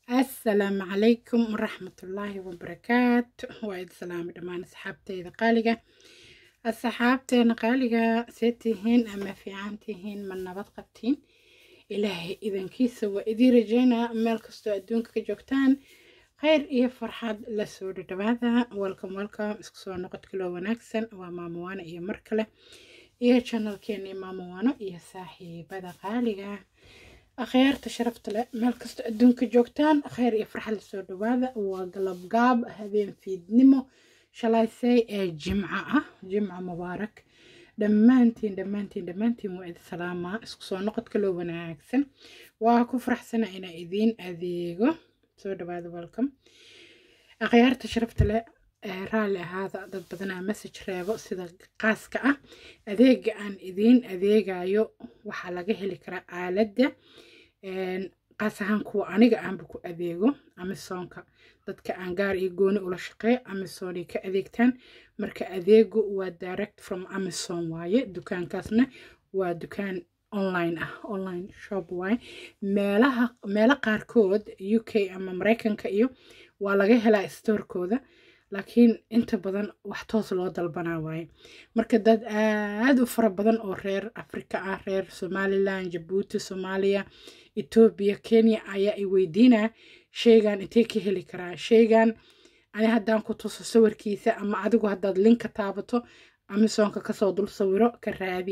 asalaamu calaykum waraxmatullaahi wabarakaatu waa idi salaami dhammaan asxaabteyda qaaliga asxaabteena qaaliga see tihiin ama fiican tihiin ma nabad qabtiin ilaahay idankiisa waa idii rajeynaa meel kastoo adduunka ka joogtaan kheyr iyo farxad lasoo dhadhawaada welcome welcome isku soo noqod kaloo wanaagsan waa maamowaano iyo mar kale iyo janalkeeni maamowaano iyo saaxiibada qaaliga akhyaarta sharafta leh meel kastoo adduunka joogtaan kheyr iyo farxad lasoo dhawaada waa galabgaab habeen fiidnimo shalaysay ee jimco ah jimco mubaarak dhammaantiin dhammaantiin dhammaantiin waa idi salaamaa isku soo noqod kaloo wanaagsan waa ku faraxsana inaa idiin adeego soo dhawaada welcome akhyaarta sharafta leh raalli ahaada dad badanaa message reebo sida qaaska ah adeega aan idiin adeegayo waxaa laga heli karaa aaladda qaas ahaan kuwa aniga aanba ku adeego amisonka dadka aan gaar iyo gooni ula shaqeeyo amisonay ka adeegtaan marka adeegu waa direct from amazon waaye dukaankaasna waa dukaan online ah online shop waaye meelaha meelo qaarkood u k ama mareykanka iyo waa laga helaa storekooda laakiin inta badan wax toos loo dalbanaa waaye marka dad aad u fara badan oo reer afrika ah reer somalilan jabuuti soomaaliya etoobiya kenya ayaa i weydiinaa sheygan intee ka heli karaa sheygan ani haddaan ku tuso sawirkiisa ama adigu haddaad linka taabato amisonka kasoo dul sawiro ka raadi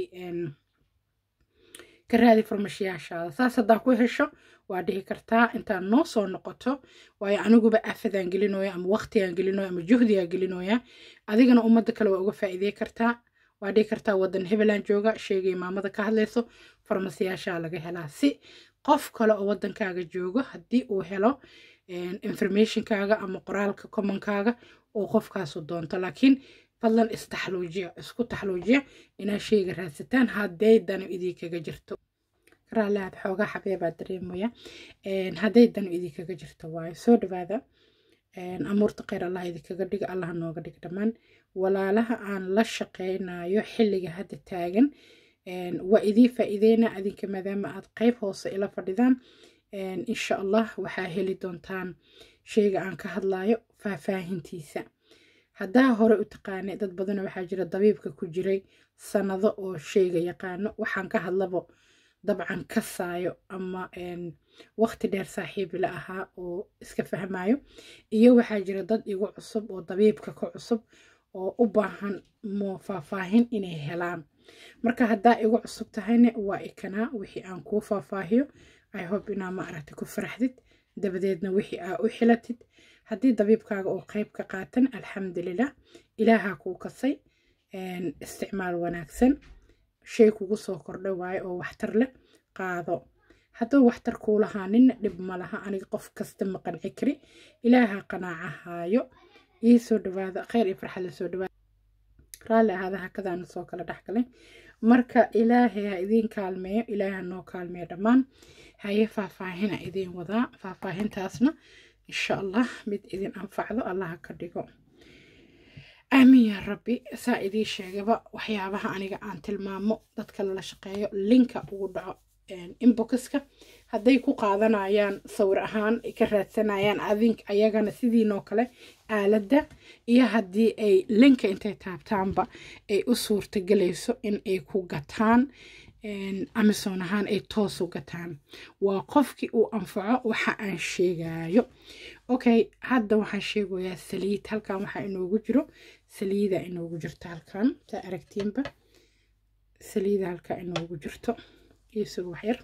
ka raadi farmashiyaashaada saas haddaa ku hesho waa dhihi kartaa intaad noo soo noqoto waayo aniguba afadaan gelinooya ama waqtigaan gelinooya ama juhdigaan gelinooya adigana ummadda kale waa uga faa'iidey kartaa waa dhihi kartaa waddan hebeland jooga sheegay maamada ka hadlayso farmasiyaashaa laga helaa si qof kale oo waddankaaga joogo haddii uu helo informationkaaga ama qoraalka commonkaaga oo qofkaasu doonto laakiin fadlan istaxluujiya isku taxluujiya inaad sheyga raadsataan hadday danu idinkaga jirto raalliaad xoogaa xabeebaa dareemaya hadday danu idinkaga jirto waayo soo dhawaada amuurta kheyr allah idinkaga dhiga allah nooga dhig dhammaan walaalaha aan la shaqeynayo xilliga hadda taagan waa idii faa'iideyna adinka maadaama aad qeyb hoose ila fadhidaan insha allah waxaa heli doontaan sheyga aan ka hadlayo faahfaahintiisa haddaa hore u taqaanay dad badan waxaa jira dabiibka ku jiray sanado oo sheyga yaqaano waxaan ka hadlabo dabcan kasaayo ama waqti dheer saaxiibila ahaa oo iska fahmayo iyo waxaa jira dad igu cusub oo dabiibka ka cusub oo u baahan mo faahfaahin inay helaan marka haddaa igu cusub tahayna waa ikanaa wixii aan kuu faahfaahiyo i hope inaa ma aragta ku faraxdid dabadeedna wixii aa u xilatid haddii dabiibkaaga oo qeyb ka qaatan alxamdulilah ilaahaa kuu kasay isticmaal wanaagsan shay kugu soo kordha waayo oo waxtar leh qaado hadduu waxtar kuu lahaa nina dhib ma laha aniga qof kasta ma qanci kari ilaaha qanaaca haayo ii soo dhawaada kheyr iyo farxad la soo dhawaada raalli ahaada hakadaana soo kala dhexgalay marka ilaahay ha idiin kaalmeeyo ilaahay ha noo kaalmeeyo dhammaan haye faahfaahina idiin wadaa faahfaahintaasna insha allah mid idin anfacdo allaha ka dhigo aamin yaa rabbi saa idii sheegaba waxyaabaha aniga aan tilmaamo dadka lala shaqeeyo linka ugu dhaco inboxka hadday ku qaadanayaan sawir ahaan ay ka raadsanayaan adink ayagana sidiinoo kale aaladda iyo haddii ay linka intay taabtaanba ay u suurtagelayso in ay ku gataan amazon ahaan ay toos u gataan waa qofkii uu anfaco waxa aan sheegayo okay hadda waxaan sheegayaa saliid halkan waxaa inoogu jiro saliida inoogu jirto halkan saa aragtiinba saliida halkaa inoogu jirto isugu waxyar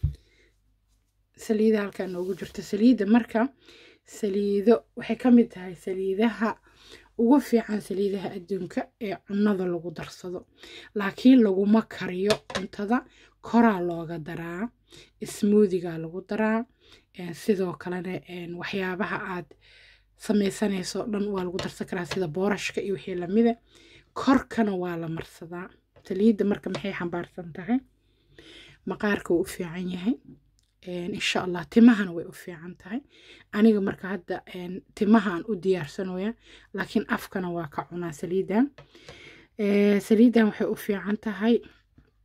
saliida halkaa inoogu jirto saliida marka saliido waxay ka mid tahay saliidaha ugu fiican saliidaha adduunka ee cunnada lagu darsado laakiin laguma kariyo cuntada koraa looga daraa smoothiga lagu daraa sidoo kalena waxyaabaha aad sameysanayso dhan waa lagu darsan karaa sida boorashka iyo wixii lamida korkana waa la marsadaa saliidda marka maxay xambaarsan tahay maqaarka wuu u fiican yahay insha allah timahana way u fiican tahay aniga marka hadda timahaan u diyaarsanooya laakiin afkana waa ka cunaa saliidan saliidan waxay u fiican tahay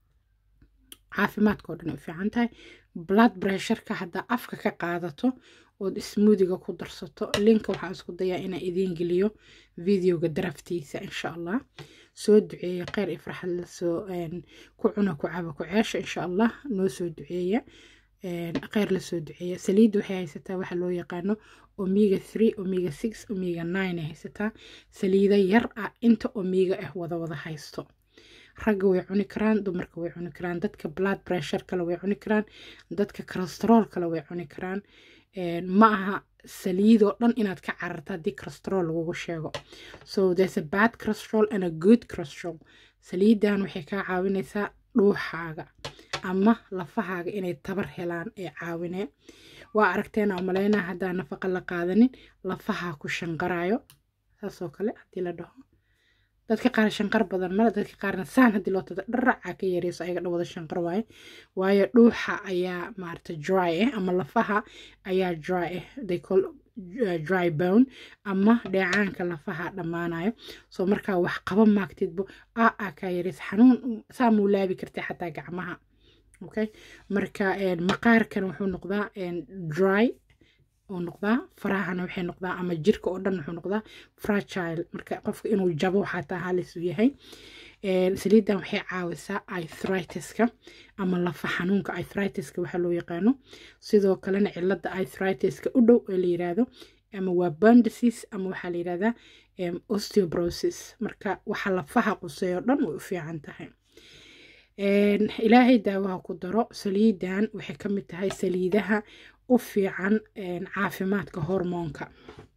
caafimaadka oo dhan ay u fiican tahay blood pressureka haddaa afka ka qaadato ood smoothiga ku darsato linka waxaan isku dayaa inaan idiin geliyo videoga daraftiisa insha allah soo duceeya kheyr iyo farxad lasoo ku cuna ku caba ku ceesha insha allah noo soo duceeya kheyr lasoo duceeya saliidda waxay haysataa waxa loo yaqaano omega three omega six omega nine ay haysataa saliida yar ah inta omega ah wada wada haysto ragga way cuni karaan dumarka way cuni karaan dadka blood pressure kale way cuni karaan dadka cholesterool kale way cuni karaan ma aha saliidoo dhan inaad ka cararta haddii cholesterool lagugu sheego so there's a bad cholesterol and a good cholesterol saliidan waxay kaa caawinaysaa dhuuxaaga ama lafahaaga inay tabar helaan ee caawineen waa aragteena umaleynaa haddaa nafaqa la qaadanin lafahaa ku shanqarayo saasoo kale haddii la dhaho dadka qaar shanqar badan male dadka qaarna saan haddii loo tada dharacaa ka yareyso ayaga dhawada shanqar waaye waayo dhuuxa ayaa maarata dry ah ama lafaha ayaa dry ah they call uh, dry bone ama dheecaanka lafaha dhammaanayo soo markaa wax qaba maagtidbo a a kaa yareyso xanuun saa muu laabi kartay xataa gacmaha okay marka maqaarkan wuxuu noqdaa dry uu noqdaa farahana waxay noqdaa ama jirka oo dhan wuxuu noqdaa fragile marka qofka inuu jabo xataa halis uu yahay saliidan waxay caawisaa ithritiska ama lafa xanuunka ithritiska waxaa loo yaqaano sidoo kalena cilada ithritiska u dhow ee la yiraahdo ama waa bone disease ama waxaa la yirahdaa osteoporosis marka waxa lafaha quseeyo dhan way u fiican tahay ilaahay daawaha ku daro saliidan waxay ka mid tahay saliidaha u fiican caafimaadka hormoonka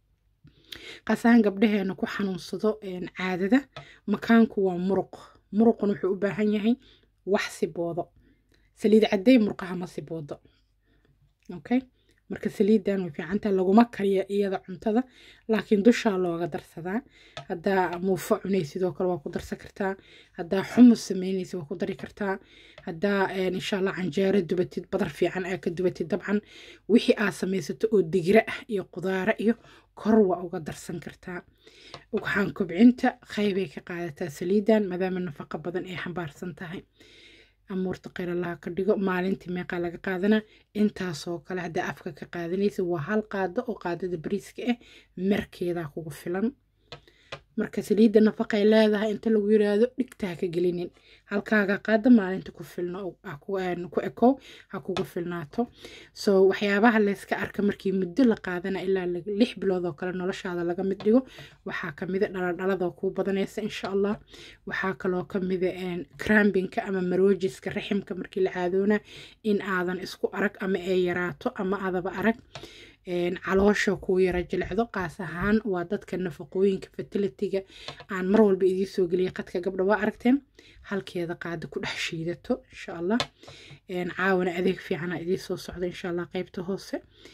qasaan gabdhaheena ku xanuunsado caadada makaanku waa muruq muruqun wuxuu u baahan yahay wax siboodo saliid cadday murqaha ma siboodo okay marka saliidan way fiicantaha laguma kariya iyada cuntada laakiin dushaa looga darsadaa haddaa muufo cunay sidoo kale waa ku darsan kartaa haddaa xumus sameynaysa waa ku dari kartaa haddaa insha allah canjeero dubatid badar fiican aa ka dubatid dabcan wixii aad samaysato oo digira ah iyo qudaaro iyo kor waa uga darsan kartaa waxaan kobcinta qaybay ka qaadataa saliidan maadaama nafaqo badan ay xambaarsan tahay amuurta kheyr allaha ka dhigo maalintii meeqaa laga qaadana intaasoo kale haddaa afka ka qaadanaysa waa hal qaado oo qaadada bariiska ah markeedaa kugu filan marka saliidda nafaqay leedahay inta lagu yiraahdo dhigta ha ka gelinin halkaaga qaada maalinta ku filno ku ekow ha kugu filnaato so waxyaabaha layska arka markii muddo la qaadana ilaa lix bilood oo kale noloshaada laga mid dhigo waxaa kamida dhaladhalada kuu badanaysa insha allah waxaa kaloo kamida crambinka ama maroojiska raximka markii la caadoona in aadan isku arag ama ay yaraato ama adaba arag caloosha kuu yara jilecdo qaas ahaan waa dadka nafaqooyinka fertilitiga aan mar walba idiin soo geliyay qadka gabdha waa aragteen halkeeda qaada ku dhex shiidato insha allah caawana adeeg fiicana idiin soo socda insha allah qeybta hoose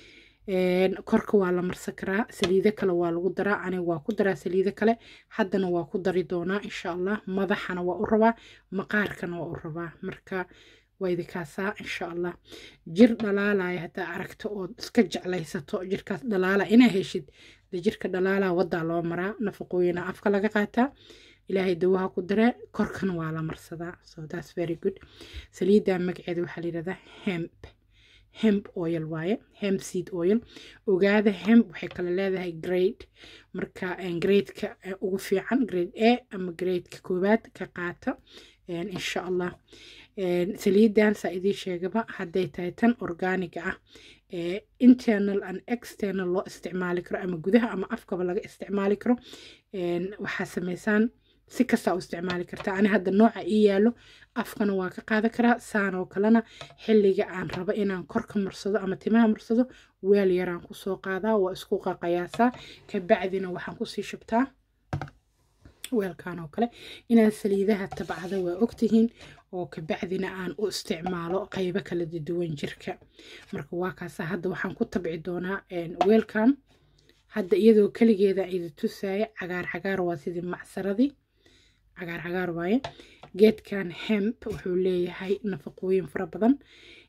korka waa la marsan karaa saliido kale waa lagu daraa aniga waa ku daraa saliido kale haddana waa ku dari doonaa insha allah madaxana waa u rabaa maqaarkana waa u rabaa marka waa idinkaasaa insha allah jir dhalaalaya haddaa aragto ood iska jeclaysato jirkaas dhalaala inaa heshid de jirka dhalaala wadaa loo maraa nafaqooyina afka laga qaataa ilaahay dawaha ku daree korkana waa la marsadaa so thats very good saliidda magaceeda waxaa la yidhahdaa hemp hemp oil waaye hemp seed oil ogaada hemp waxay kale leedahay grade marka gradeka ugu fiican grade a ama gradeka koowaad ka qaata insha allah saliidan saa idiin sheegaba hadday tahay tan organiga ah ee internal and external loo isticmaali karo ama gudaha ama afkaba laga isticmaali karo waxaa sameysaan si kastaa u isticmaali kartaa ani hadda nooca ii yaalo afkana waa ka qaadan karaa saan oo kalena xilliga aan rabo inaan korka marsado ama timaha marsado weel yaraan kusoo qaadaa waa isku qaqayaasaa kabacdina waxaan kusii shubtaa weelkan oo kale inaan saliidaha tabcada waa ogtihiin oo kabacdina aan u isticmaalo qaybo kala duwan jirka marka waa kaasa hadda waxaan ku tabci doonaa weelkan hadda iyadoo keligeeda idi tusaya cagaar cagaar waa sidii macsaradii cagaar cagaar waaye geedkan hemp wuxuu leeyahay nafaqooyin fara badan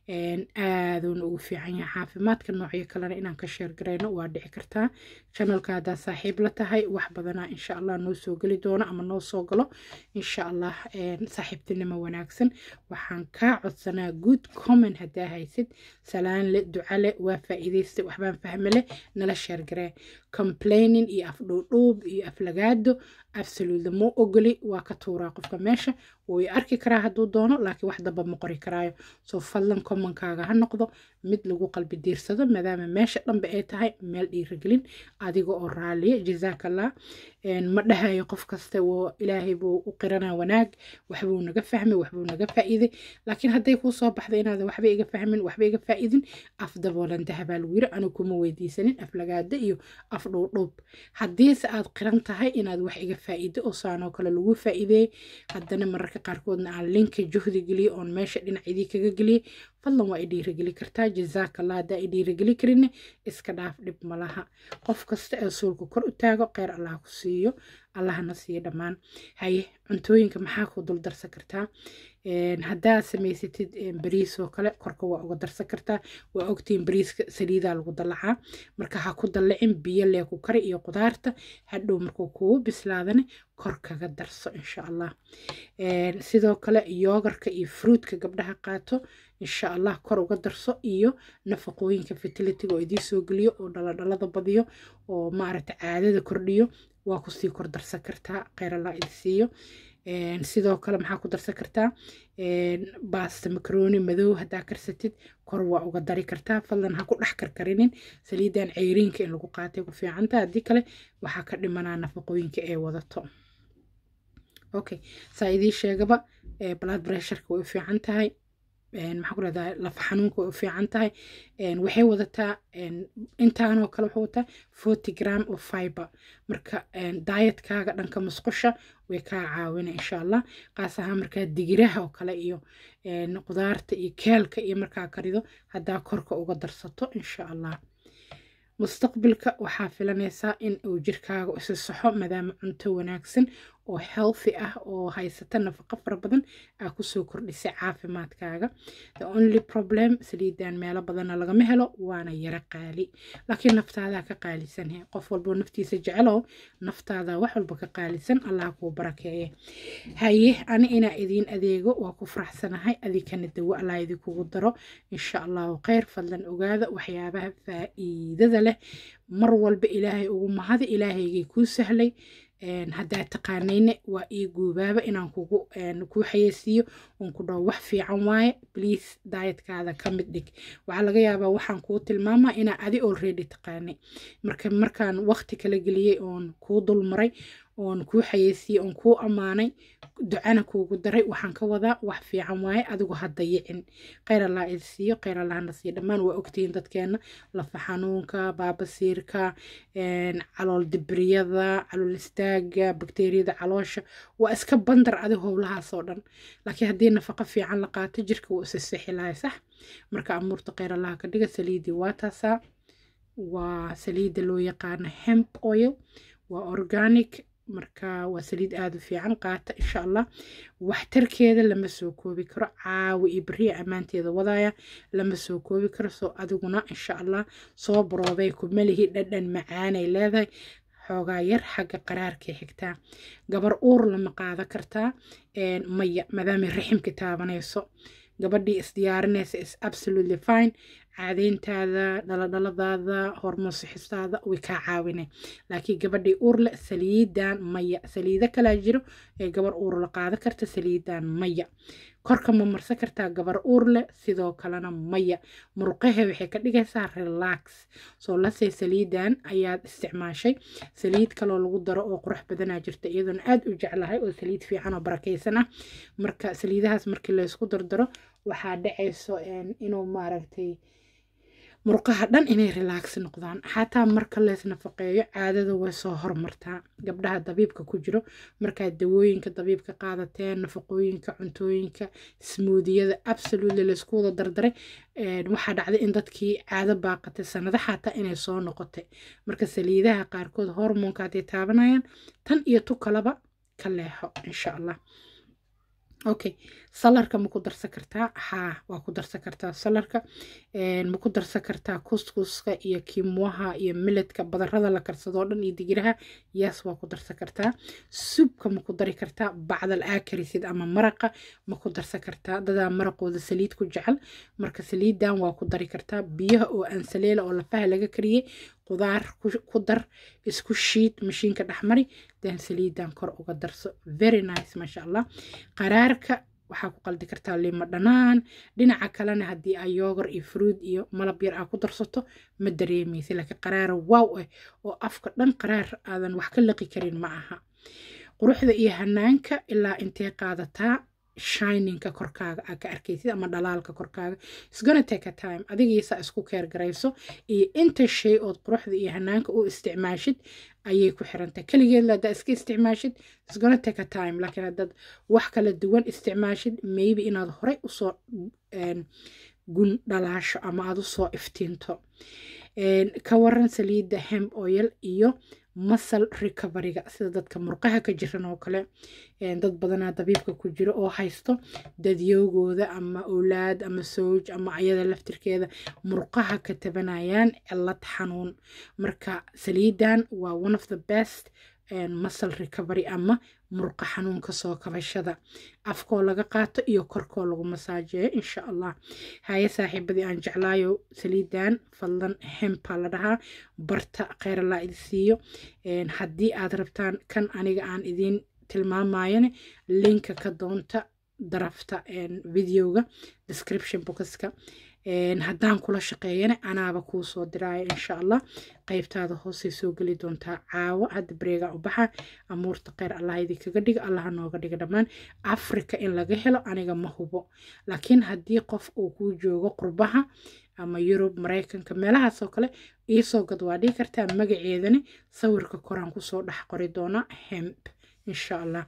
aaduuna ugu fiican yahay caafimaadka noocyo kalena inaan ka sheergarayno waa dhici kartaa janalka haddaa saaxiib la tahay wax badanaa insha allah noo soo geli doono ama noo soo galo insha allah saaxiibtinimo wanaagsan waxaan kaa codsanaa good comment haddaa haysid salaan le duca le waa faa'iidaystay waxbaan fahme leh nala sheergaree complaining iyo afdhuudhuub iyo aflagaado absolutely ma ogoli waa ka tuuraa qofka meesha wuu i arki karaa hadduu doono laakiin wax damba ma qori karaayo soo fadlan commonkaaga ha noqdo mid lagu qalbi diirsado maadaama meesha dhanba ay tahay meel dhiirigelin adiga oo raaliya jazaakallah ma dhahayo qof kasta woo ilaahay buu u qiranaa wanaag waxbuu naga fahmay waxbuu naga faa'iiday laakiin hadday kuu soo baxda inaadan waxba iga fahmin waxba iga faa'iidin af daboolan dahabaa lagu yiri anigu kuma weydiisanin aflagaada iyo af dhuudhuub haddiise aad qiran tahay inaad wax iga faa'iido oo saanoo kale lagu faa'iideeyey haddana mararka qaarkoodna aan linka juhdi geliyo oon meesha dhinacidii kaga geliyey fadlan waa i dhiirigeli kartaa jazaakallah haddaa i dhiirigeli karinne iska dhaaf dhib malaha qof kasta ee suulka kor u taago kheyr allah ku siiyo allahna siiyo dhammaan haye cuntooyinka maxaa ku dul darsan kartaa haddaa samaysatid bariis oo kale korka waa uga darsan kartaa waa ogtiin bariiska saliidaa lagu dallacaa marka ha ku dallacin biyo lee ku kari iyo qudaarta hadhow markuu kugu bislaadane kor kaga darso insha allah sidoo kale yoogarka iyo fruutka gabdhaha qaato insha allah kor uga darso iyo nafaqooyinka fertilitiga oo idii soo geliyo oo dhaladhalada badiyo oo maaragta caadada kordhiyo waa kusii kor darsan kartaa kheyr allah idi siiyo sidoo kale maxaa ku darsan kartaa baasta makaroni madow haddaa karsatid kor waa uga dari kartaa fadlan ha ku dhex karkarinin saliidan ceyriinka in lagu qaatay ku fiicanta haddii kale waxaa ka dhimanaa nafaqooyinka ee wadato okay saa idii sheegaba blood pressureka way u fiican tahay maxaa ku rahdaa lafa xanuunka way u fiican tahay waxay wadataa intaanoo kale waxay wadataa forty gram of fiber marka daayatkaaga dhanka musqusha way kaa caawina insha allah qaas ahaan markaa digiraha oo kale iyo qudaarta iyo keelka iyo markaa karido haddaa korka uga darsato insha allah mustaqbilka waxaa filanaysaa in uu jirkaaga isi saxo maadaama cunto wanaagsan oo healthy ah oo haysata nafaqo fara badan aa kusoo kordhisay caafimaadkaaga the only problem saliidan meelo badanna lagama helo waana yaro qaali laakiin naftaadaa ka qaalisan qof walboo naftiisa jecelow naftaada wax walba ka qaalisan allah kuu barakeeye haye ani inaa idiin adeego waa ku faraxsanahay adikana dawo allah idinkugu daro insha allahu kheyr fadlan ogaada waxyaabaha faa'iidada leh mar walba ilaahay ugu mahadi ilaahaygay kuu sahlay haddaa taqaanayne waa ii guubaaba inaan kugu kuu xayeysiiyo oon ku dhaho wax fiican waaye bliase daayadkaada ka mid dhig waxaa laga yaabaa waxaan kuu tilmaamaa inaa adi already taqaanay marka markaan waqti kala geliyey oon kuu dulmaray oon kuu xayeysiiyey oon kuu ammaanay ducana kuugu daray waxaan ka wadaa wax fiican waaye adigu ha dayicin kheyr allah idi siiyo kheyr allahna siiyo dhammaan waa ogtihiin dadkeena lafa xanuunka baabasiirka calool dibriyada calool istaaga bakteeriyada caloosha waa iska bandar adi howlahaasoo dhan laakiin haddii nafaqo fiican la qaato jirka wuu isa sixi lahay sax marka amuurta kheyr allaha ka dhiga saliidii waa taasaa waa saliidda loo yaqaano hemp oil waa organic marka waa saliid aada u fiican qaata insha allah waxtarkeeda lama soo koobi karo caawi iyo beriya ammaanteeda wadaya lama soo koobi karo soo adiguna insha allah soo baroobay kumalihi dhadhan macaanay leedahay xoogaa yar xagga qaraarkay xigtaa gabar uur lama qaada kartaa maya maadaamay raximka taabanayso gabadhii isdiyaarinaysa is absolutely fine caadeyntaada dhaladhaladaada hormoon sixistaada way kaa caawinay laakiin gabadhii uurle saliidan maya saliido kalaa jiro ee gabar uur la qaada karta saliidan maya korka ma marsan kartaa gabar uurle sidoo kalena maya muruqahe waxay ka dhigaysaa relax soo lasey saliidan ayaad isticmaashay saliid kaloo lagu daro oo qurux badanaa jirta iyadoona aada u jeclahay oo saliid fiican oo barakaysan ah marka saliidahaas markii laysku dardaro waxaa dhacayso inuu maaragtay murqaha dhan inay relax noqdaan xataa marka lees nafaqeeyo caadada way soo hormartaa gabdhaha dabiibka ku jiro markaad dawooyinka dabiibka qaadateen nafaqooyinka cuntooyinka smuudiyada absolutely laysku wada dardaray waxaa dhacday in dadkii caado baaqatay sanado xataa inay soo noqotay marka saliidaha qaarkood hormoonka hadday taabanayaan tan iyo tu kalaba ka leexo insha allah okay salarka ma ku darsan kartaa haa waa ku darsan kartaa salarka ma ku darsan kartaa kuskuska iyo kimwaha iyo miledka badarada la karsadoo dhan iyo digiraha yaas waa ku darsan kartaa subka ma ku dari kartaa bacdal aakarisid ama maraqa ma ku darsan kartaa dadaa maraqooda saliid ku jecel marka saliidan waa ku dari kartaa biyaha oo ansaleela oo lafaha laga kariyey qudaar ku dar isku shiid mashiinka dhexmari dan saliidan kor uga darso very nice maasha allah qaraarka waxaa ku qaldi kartaa limo dhanaan dhinaca kalena haddii aa yoogar iyo fruud iyo malab yar aa ku darsato ma dareemaysa laakiin qaraara waaw ah oo afka dhan qaraar aadan wax ka laqi karin ma aha quruxda iyo hanaanka ilaa intee qaadataa shininka korkaaga aa ka arkaysid ama dhalaalka korkaaga isgona take a time adigiisa isku keer garayso iyo inta shay ood quruxda iyo hanaanka u isticmaashid ayay ku xirantahay keligeed haddaa iska isticmaashid isgona take a time laakiin haddaad wax kala duwan isticmaashid maybe inaad horey usoo gun dhalaasho ama aad usoo iftiinto ka waran saliidda hemb oil iyo masal recoveryga sida dadka murqaha ka jiran oo kale dad badanaa dabiibka ku jiro oo haysto dadyoogooda ama owlaad ama sooj ama ayada laftirkeeda murqaha ka tabanayaan cilad xanuun marka saliidan waa one of the best masal recovery ama murqa xanuunka soo kabashada afkoo laga qaato iyo korkoo lagu masaajeeyo insha allah haye saaxiibadii aan jeclaayo saliidan fadlan hempa la dhahaa barta kheyralaa idi siiyo haddii aad rabtaan kan aniga aan idiin tilmaamayane linka ka doonta darafta videoga description boxka haddaan kula shaqeeyana anaaba kuu soo diraayo insha allah qaybtaada hoosay soo geli doontaa caawo hadda bareegaa u baxa amuurta kheyr allah idinkaga dhiga allaha nooga dhiga dhammaan africa in laga helo aniga ma hubo laakiin haddii qof uu kuu joogo qurbaha ama yurub maraykanka meelahaasoo kale iisoo gad waa dhigi kartaa magaceedani sawirka koraan kusoo dhex qori doonaa hemp insha allah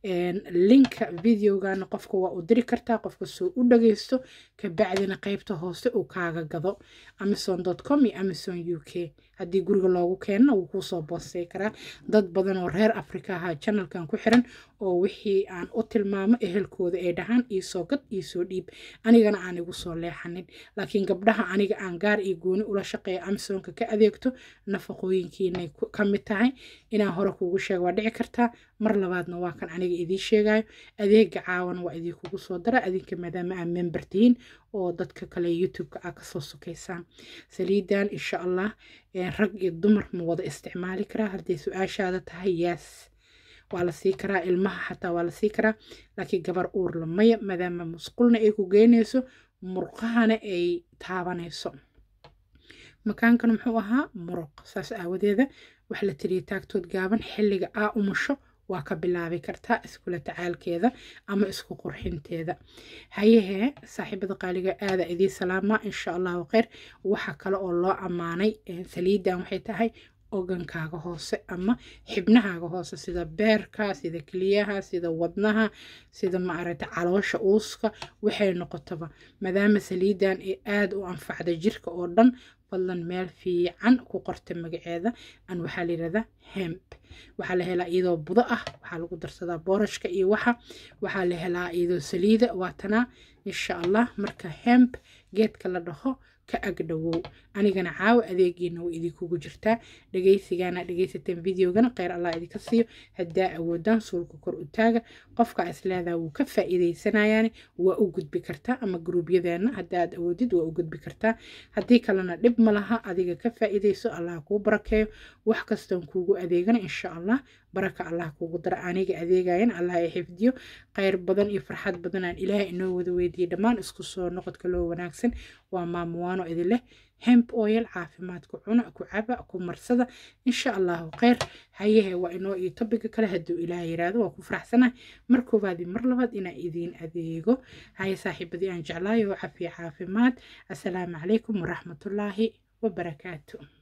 linka videogana qofka waa u diri kartaa qofka soo u dhageysto kabacdina qeybta hoose uu kaaga gado amazon com iyo amazon u k haddii guriga loogu keenana wuu kuusoo boostay karaa dad badan oo reer africa ahaa janalkan ku xiran oo wixii aan u tilmaamo ehelkooda ay dhahaan iisoo gad iisoo dhiib anigana aan igu soo leexanin laakiin gabdhaha aniga aan gaar iyo gooni ula shaqeeya amazonka ka adeegto nafaqooyinkiinay ka mid tahay inaan hore kuugu sheega waa dhici kartaa mar labaadna waa kan aniga idiin sheegayo adeega caawan waa idinkugu soo dara adinka maadaama aa member tihiin oo dadka kale youtube-ka aa kasoo sukaysaan saliidan insha allah rag iyo dumar ma wada isticmaali karaa hadday su-aashaada tahay yaas waa la sii karaa ilmaha xataa waa la sii karaa laakiin gabar uurla maya maadaama musqulna ay ku geynayso murqahana ay taabanayso makaankana muxuu ahaa muruq saas aawadeeda wax la tiriya taagtood gaaban xilliga aa umusho waa ka bilaabi kartaa iskula tacaalkeeda ama isku qurxinteeda hayahee saaxiibada qaaliga aada idiin salaamaa insha allahu kheyr waxa kale oo loo ammaanay saliidan waxay tahay ogankaaga hoose ama xibnahaaga hoose sida beerka sida keliyaha sida wadnaha sida maaragta caloosha uuska waxay noqotaba maadaama saliidan ay aada u anfacda jirka oo dhan fadlan meel fiican ku qorta magaceeda an waxaa la yirahdaa hemp waxaa la helaa iyadoo budo ah waxaa lagu darsadaa boorashka iyo waxa waxaa la helaa iyadoo saliida waatanaa insha allah marka hemp geedka la dhaho ka agdhowow anigana caawa adeegiina way idinkugu jirtaa dhegeysigana dhegeysateen videogana kheyr allah idinka siiyo haddaa awoodaan suulka kor u taaga qofka isleedaa wuu ka faa'iideysanayaani waa u gudbi kartaa ama gruubyadeena haddaad awoodid waa u gudbi kartaa haddii kalena dhib ma laha adiga ka faa'iideyso allah kuu barakeeyo wax kastoon kuugu adeegana insha allah baraka allah kuugu dara aniga adeegayan allah ay xifdiyo kheyr badan iyo farxad badan aan ilaahay inoo wada weydiiyey dhammaan isku soo noqodka loo wanaagsan waa maamuwaano idin leh hemp oil caafimaadku cuna ku caba ku marsada insha allahu kheyr hayahe waa inoo iyo tobiga kale hadduu ilaah yiraahdo waa ku faraxsanahay mar koowaadii mar labaad inaan idiin adeego haye saaxiibadii aan jeclaayo cafiya caafimaad assalaamu calaykum waraxmatullaahi wabarakaatu